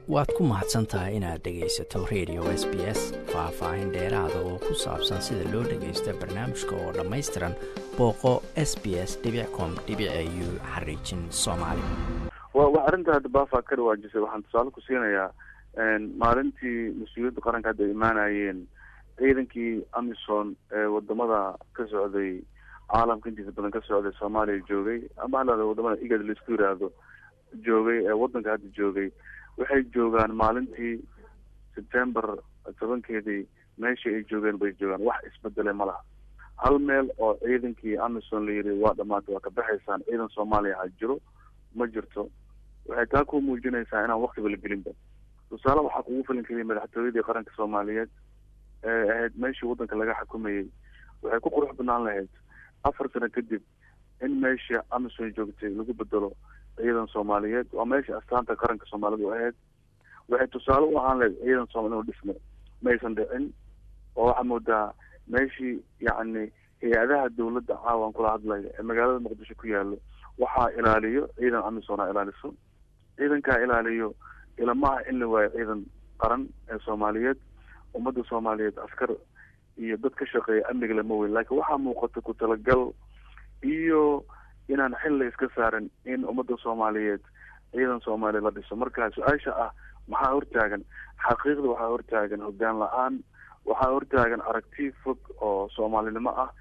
waad ku mahadsan tahay inaad dhegaysato radio s b s faah-faahin dheeraada oo ku saabsan sida loo dhagaysto barnaamijka oo dhammaystiran booqo s b s com u xariijin soomaali wa arrinta hadda baafa ka dhawaajisay waxaan tusaale ku siinayaa maalintii mas-uuliyadda qaranka hadda imaanayeen ciidankii amison ee wadamada ka socday caalamka intiisa badan ka socday soomaaliya joogay ama halada wadamada igad laisku yiraahdo joogay ee wadanka hadda joogay waxay joogaan maalintii september tobankeedii meeshii ay joogeen bay joogaan wax isbedele ma laha hal meel oo ciidankii amison la yiri waa dhamaatay waa ka baxaysaan ciidan soomaaliya ha jiro ma jirto waxay taa ku muujinaysaa inaan waktiba la gelinba tusaale waxaa kugu filin keliya madaxtooyadii qaranka soomaaliyeed ee ahayd meeshii wadanka laga xukumayay waxay ku qurux banaan lahayd afar sano kadib in meesha amison joogtay lagu bedelo ciidan soomaaliyeed waa meesha astaanta qaranka soomaalida u ahayd waxay tusaale u ahaan lahayd ciidan soomali inuu dhismo maysan dhicin oo waxaa moodaa meeshii yacni hay-adaha dawladda caawan kula hadlaya ee magaalada muqdisho ku yaalo waxaa ilaaliyo ciidan amisom a ilaaliso ciidankaa ilaaliyo ilamaha in la waayo ciidan qaran ee soomaaliyeed ummadda soomaaliyeed askar iyo dad ka shaqeeya amniga lama weyn laakiin waxaa muuqata ku talagal iyo inaan xil la iska saarin in ummadda soomaaliyeed ciidan soomaaliya la dhiso marka su-aasha ah maxaa hortaagan xaqiiqda waxaa hortaagan hogaan la-aan waxaa hortaagan aragti fog oo soomaalinimo ah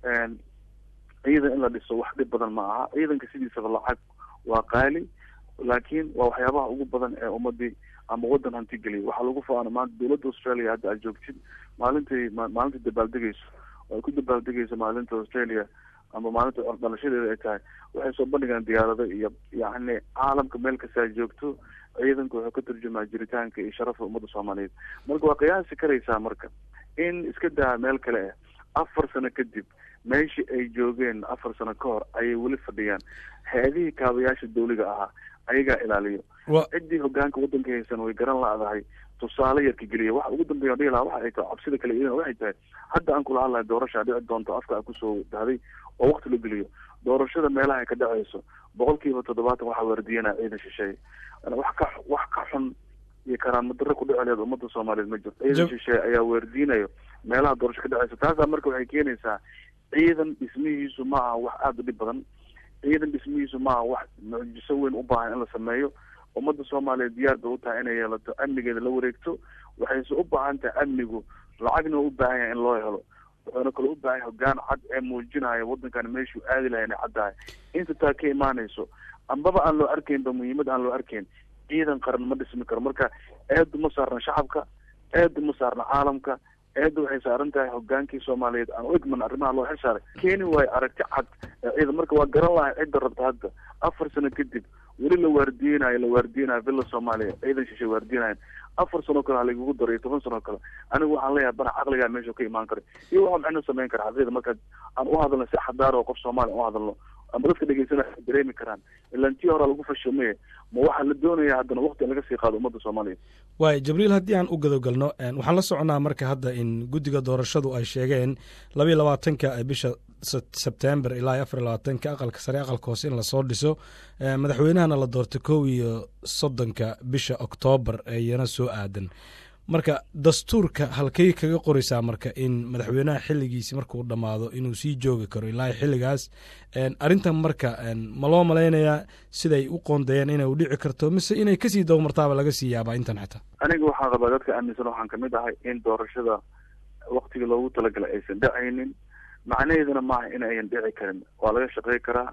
ciidan in la dhiso wax dhib badan ma aha ciidanka sidiisaba lacag waa qaali laakiin waa waxyaabaha ugu badan ee ummadii ama wadan hanti geliya waxaa lagu faana maanta dawladda australia hadda aad joogtid maalintai maalintai dabaaldegeyso oo ay ku dabaaldegeyso maalinta australia ama maalinta dhalashadeeda ay tahay waxay soo bandhigaan diyaarado iyo yacni caalamka meel kasta ay joogto ciidanku wuxuu ka turjumaa jiritaanka iyo sharafka ummadda soomaaliyeed marka waa qiyaasi karaysaa marka in iska daa meel kale ah afar sano kadib meeshii ay joogeen afar sano ka hor ayay weli fadhiyaan hay-adihii kaabayaasha dawliga ahaa ayagaa ilaaliyo ciddii hogaanka wadanka haysan way garan la-dahay tusaale yarka geliya waxa ugu dambeeya dhihi lahaa waxa ay tahay cabsida kale idan waxay tahay hadda aan kula hadlahay doorasha dhici doonto afka a kusoo dahday oo wakti la geliyo doorashada meelaha ay ka dhaceyso boqol kiiba toddobaatan waxaa waardiyanaa ciidan shisheeye wax ka wax ka xun iyo karaamo darro ku dhici leed ummadda soomaaliyeed ma jirto ciidan shisheeye ayaa waardiinayo meelaha doorasho ka dhaceysa taasaa marka waxay keenaysaa ciidan dhismihiisu ma aha wax aada u dhib badan ciidan dhismihiisu ma aha wax mucjiso weyn u baahan in la sameeyo ummadda soomaaliyeed diyaar bay u tahay inay yeelato amnigeeda la wareegto waxayse u baahan tahay amnigu lacagna u baahan yahay in loo helo wuxuuna kale u baahan yahay hogaan cad ee muujinaya wadankan meeshuu aadi lahay inay caddahay inta taa ka imaanayso ambaba aan loo arkaynba muhiimad aan loo arkayn ciidan qaran ma dhismi karo marka eedu ma saarna shacabka eedu ma saarna caalamka eedda waxay saaran tahay hogaankii soomaaliyeed aan u egman arrimaha loo xil saaray keeni waayo aragti cad ciidan marka waa garan lahay cidda rabta hadda afar sano kadib weli la waardiyeynayo la waardiyeynayo villa soomaaliya ciidan shishay waardiyeynayan afar sano kale haligugu daro iyo toban sano kale anigu waxaan leeyahay bana caqligaa meesha ka imaan kara iyo waxaa macno samayn kara xaqiiqda markaad aan u hadalno si xadaar oo qof soomaaliya u hadalno ama dadka dhegeysanaya ay dareemi karaan ilaan tii horaa lagu fashilmaya ma waxaa la doonaya haddana wakti in laga sii qaado ummadda soomaaliya waay jibriil haddii aan u gadogalno waxaan la soconaa marka hadda in guddiga doorashadu ay sheegeen labayo labaatanka bisha sebtember ilaa afar labaatanka aqalka sare aqalka hoose in lasoo dhiso madaxweynahana la doorto kow iyo soddonka bisha oktoobar iyana soo aadan marka dastuurka halkay kaga qoraysaa marka in madaxweynaha xiligiisi markuu dhammaado inuu sii joogi karo ilaa xilligaas arrintan marka ma loo malaynayaa siday u qoondeeyeen inay u dhici karto mise inay kasii dabamartaaba laga sii yaabaa intan xataa aniga waxaan qabaa dadka aaminsan waxaan kamid ahay in doorashada waktiga loogu talagalay aysan dhacaynin macnaheeduna maaha in ayan dhici karin waa laga shaqey karaa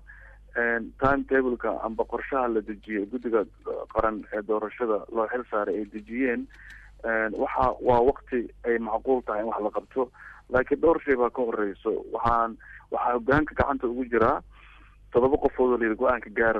time tableka amba qorshaha la dejiyey guddiga qaran ee doorashada loo xil saaray ay dejiyeen waxa waa wakti ay macquul tahay in wax la qabto laakiin dhowr shay baa ka horeyso waxaan waxaa hogaanka gacanta ugu jiraa todoba qofood oo layidhi go-aanka gaara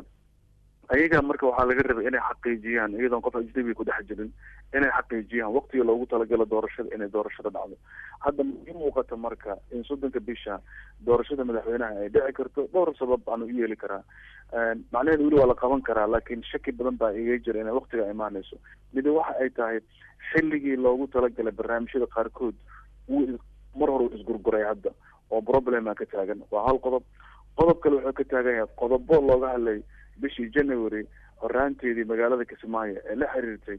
ayaga marka waxaa laga rabay inay xaqiijiyaan iyadoon qof ajnabiga ku dhex jirin inay xaqiijiyaan waktiga loogu talagalo doorashada inay doorashada dhacdo hadda i muuqata marka in soddonka bisha doorashada madaxweynaha ay dhici karto dhowr sabab aanu u yeeli karaa macnaheedu weli waa la qaban karaa laakiin shaki badan baa iga jira inay waktiga imaaneyso midi waxa ay tahay xilligii loogu talagalay barnaamijyada qaarkood wuu mar hore u isgurguray hadda oo problema ka taagan waa hal qodob qodob kale wuxuu ka taagan yahay qodobo looga hadlay bishii january horaanteedii magaalada kismaayo ee la xiriirtay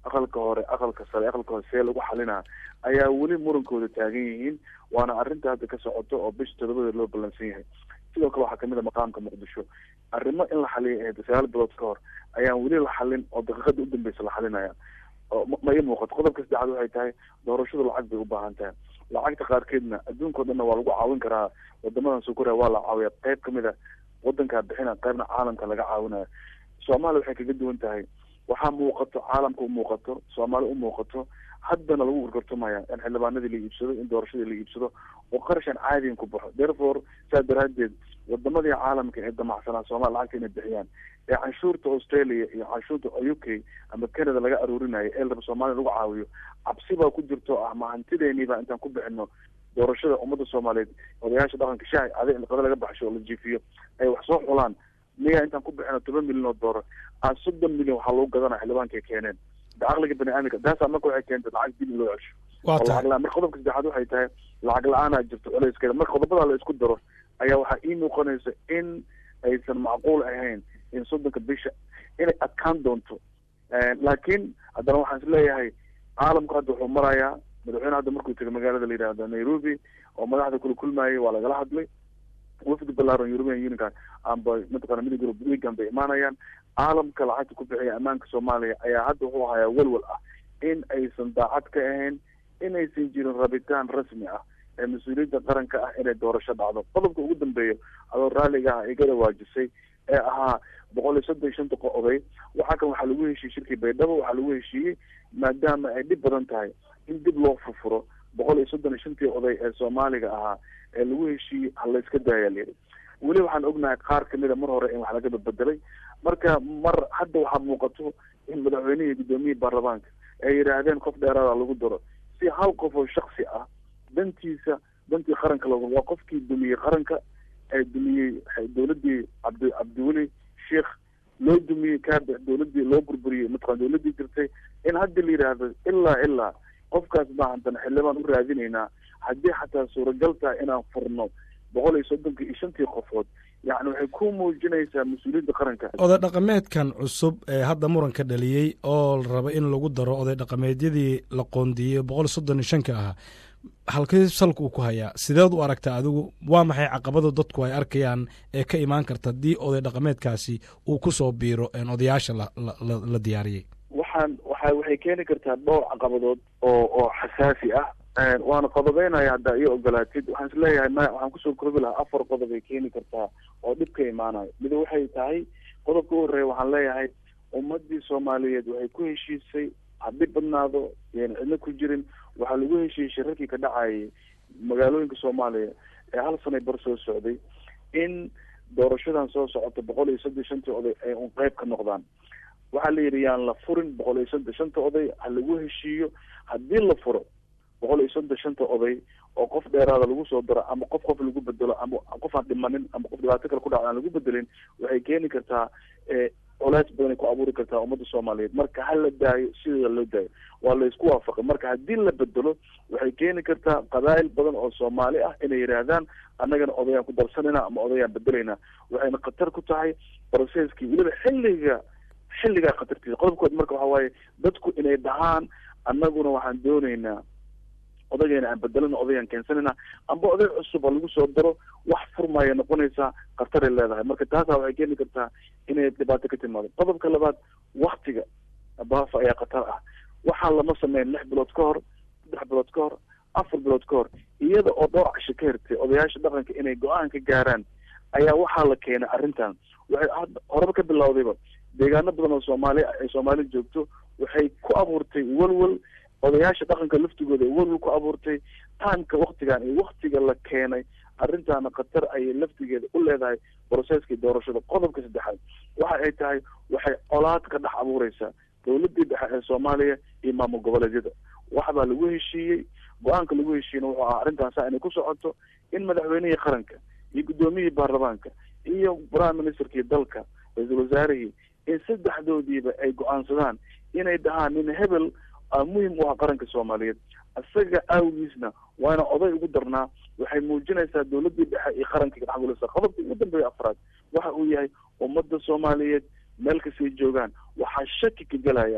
aqalka hore aqalka sare aqalka hore see lagu xalinaa ayaa weli murankooda taagan yihiin waana arrinta hadda ka socoto oo bisha todobada loo ballansan yahay sidoo kale waxaa kamid a maqaamka muqdisho arrimo in la xaliya ahayd sagaal bilood ka hor ayaan weli la xalin oo daqiiqada u dambeysa la xalinaya oo ma ii muuqato qodobka saddexaad waxay tahay doorashadu lacag bay u baahan tahay lacagta qaarkeedna adduunka o dhanna waa lagu caawin karaa wadamadan soo koraya waa la caawiya qayb kamid a wadankaa bixina qaybna caalamka laga caawinaya soomaaliya waxay kaga duwan tahay waxaa muuqato caalamka u muuqato soomaali u muuqato haddana lagu gorgortamaya in xildhibaanadii la iibsado in doorashadii la iibsado oo qarashan caadigan ku baxo therefore saa daraadeed wadamadii caalamka ee damacsanaa soomaliya lacagta inay bixiyaan ee canshuurta australia iyo canshuurta u k ama canada laga aruurinayo ee laba soomaaliya lagu caawiyo cabsi baa ku jirto ah ma hantideeniiba intaan ku bixino doorashada ummadda soomaaliyeed odayaasha dhaqanka shahay aday in qada laga baxsho oo la jiifiyo ay wax soo xulaan miya intaan ku bixino toban milyan oo doolar a soddon milyan waxaa lagu gadanaya xildhibaanka ay keeneen da aqliga bani aadamka taasaa marka waxay keentay lacag dib in loo cesho waa tahay lacag la marka qodobka saddexaad waxay tahay lacag la-aanaa jirto culayskeeda marka qodobadaa la isku daro ayaa waxaa ii muuqanaysa in aysan macquul ahayn in soddonka bisha inay adkaan doonto laakiin haddana waxaan is leeyahay caalamku hadda wuxuu marayaa madaxweyne hadda markuu tegay magaalada la yidhaahdo nairobi oo madaxda kula kulmayay waa lagala hadlay wafdi balaaran european unionka amba mataqana midig yurub weegan bay imaanayaan caalamka lacagta ku bixiya ammaanka soomaaliya ayaa hadda wuxuu hayaa welwel ah in aysan daacad ka ahayn inaysan jirin rabitaan rasmi ah ee mas-uuliyadda qaranka ah inay doorasho dhacdo qodobka ugu dambeeya adoo raalliga ah igada waajisay ee ahaa boqol iyo soddon iyo shanta oday waxaa kan waxaa lagu heshiiyey shirkii baydhabo waxaa lagu heshiiyey maadaama ay dhib badan tahay in dib loo furfuro boqol iyo soddon iyo shantii oday ee soomaaliga ahaa ee lagu heshiiyey hala iska daaya layidhi weli waxaan ognahay qaar kamida mar hore in wax laga badbedelay marka mar hadda waxaa muuqato in madaxweynihii guddoomiyihii baarlamaanka ay yidhaahdeen qof dheeraada lagu daro si hal qof oo shaksi ah dantiisa dantii qaranka lagu waa qofkii dumiyey qaranka ee dumiyey dowladii cabdi cabdiweli sheikh loo dumiyey kaabe dowladii loo burburiyey mataqana dowladii jirtay in hadda la yidhaahdo ilaa ilaa qofkaas maahantan xildhibaan u raadinaynaa haddii xataa suuragal tahay inaan furno boqol iyo soddonka iyo shantii qofood yacni waxay ku muujinaysaa mas-uuliyadda qaranka oday dhaqameedkan cusub ee hadda muranka dhaliyey oo la raba in lagu daro oday dhaqameedyadii la qoondiiyey boqol iyo soddon iyo shanka ahaa halkii salka uu ku hayaa sideed u aragtaa adigu waa maxay caqabada dadku ay arkayaan ee ka imaan karta haddii oday dhaqameedkaasi uu kusoo biiro odayaasha la diyaariyey waxaan waa waxay keeni kartaa dhowr caqabadood oo oo xasaasi ah waana qodobeynaya haddaa iyo ogolaatid waxaan is leeyahay ma waxaan kusoo koobi lahaa afar qodob ay keeni kartaa oo dhib ka imaanayo mid waxay tahay qodobka u horreeya waxaan leeyahay ummadii soomaaliyeed waxay ku heshiisay haddi badnaado yan cidna ku jirin waxaa lagu heshiiyey shirarkii ka dhacayay magaalooyinka soomaaliya ee hal sanay bar soo socday in doorashadan soo socota boqol iyo soddon shantii oday ay un qeyb ka noqdaan waxaa la yidhi yaan la furin boqol iyo soddon shanta oday ha lagu heshiiyo haddii la furo boqol iyo soddon shanta oday oo qof dheeraada lagu soo daro ama qof qof lagu bedelo ama qof aan dhimanin ama qof dhibaato kale ku dhaca aan lagu bedelin waxay keeni kartaa colays badanay ku abuuri kartaa ummadda soomaaliyeed marka ha la daayo sideeda loo daayo waa la isku waafaqay marka haddii la bedelo waxay keeni kartaa qabaa'il badan oo soomaali ah inay yidhaahdaan annagana odayaan ku darsanayna ama odayaan bedelaynaa waxayna khatar ku tahay processkii weliba xilliga xilligaa khatartiisa qodobkood marka waxa waaye dadku inay dhahaan annaguna waxaan doonaynaa odagayna aan bedelana odayaan keensanayna amba oday cusub oo lagu soo daro wax furmaya noqonaysaa khartaray leedahay marka taasa waxay keeni kartaa inay dhibaato ka timaado qodobka labaad waktiga baafa ayaa khatar ah waxaa lama sameyn lix bilood ka hor saddex bilood ka hor afar bilood ka hor iyada oo dhowr casho ka hirtay odayaasha dhaqanka inay go-aan ka gaaraan ayaa waxaa la keenay arrintan waxay horeba ka bilowdayba deegaano badan oo soomaali ay soomaali joogto waxay ku abuurtay welwel odayaasha dhaqanka laftigooda ay welwel ku abuurtay taamka waktigan iyo waktiga la keenay arrintaana khatar ayay laftigeeda u leedahay broceskii doorashada qodobka saddexaad waxa ay tahay waxay colaad ka dhex abuureysaa dowladii dhexe ee soomaaliya iyo maamul goboleedyada waxbaa lagu heshiiyey go-aanka lagu heshiiyena wuxuu ahaa arrintaasa inay ku socoto in madaxweynihii qaranka iyo guddoomiyihii baarlamaanka iyo prime ministerkii dalka ra-iisul wasaarihii in saddexdoodiiba ay go-aansadaan inay dhahaan nin hebel muhim u ah qaranka soomaaliyeed isaga awgiisna waana oday ugu darnaa waxay muujinaysaa dowladii dhexe iyo qaranka kadhexgulisa qodobka ugu dambeeya afraad waxa uu yahay ummadda soomaaliyeed meel kastay joogaan waxaa shaki ka gelaya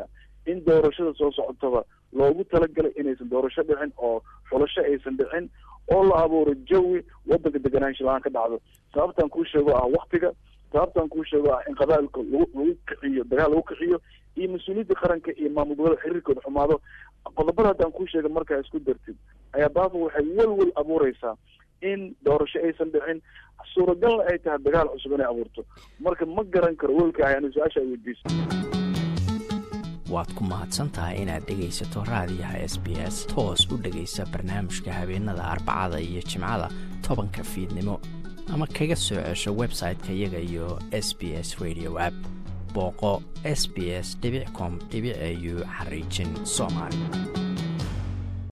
in doorashada soo socotaba loogu talagalay inaysan doorasho dhicin oo xulasho aysan dhicin oo la abuuro jawi wadanka deganaansha la-aan ka dhacdo sababtaan kuu sheego ah waktiga sababtaan kuu sheego ah in qabaailka lagu lagu kiciyo dagaal lagu kiciyo iyo mas-uuliyadda qaranka iyo maamul gobolada xiriirkooda xumaado qodobada haddaan kuu sheega markaa isku dartid ayaa baafa waxay welwel abuureysaa in doorasho aysan dhicin suuragalna ay tahay dagaal cusub inay abuurto marka ma garan karo welka ahay anu su-aasha ay weydiiso waad ku mahadsan tahay inaad dhegaysato raadiyaha s b s toos u dhegaysa barnaamijka habeenada arbacada iyo jimcada tobanka fiidnimo ama kaga soo cesho website-ka iyaga iyo s b s radio app booqo s b s com au xariijin soomaali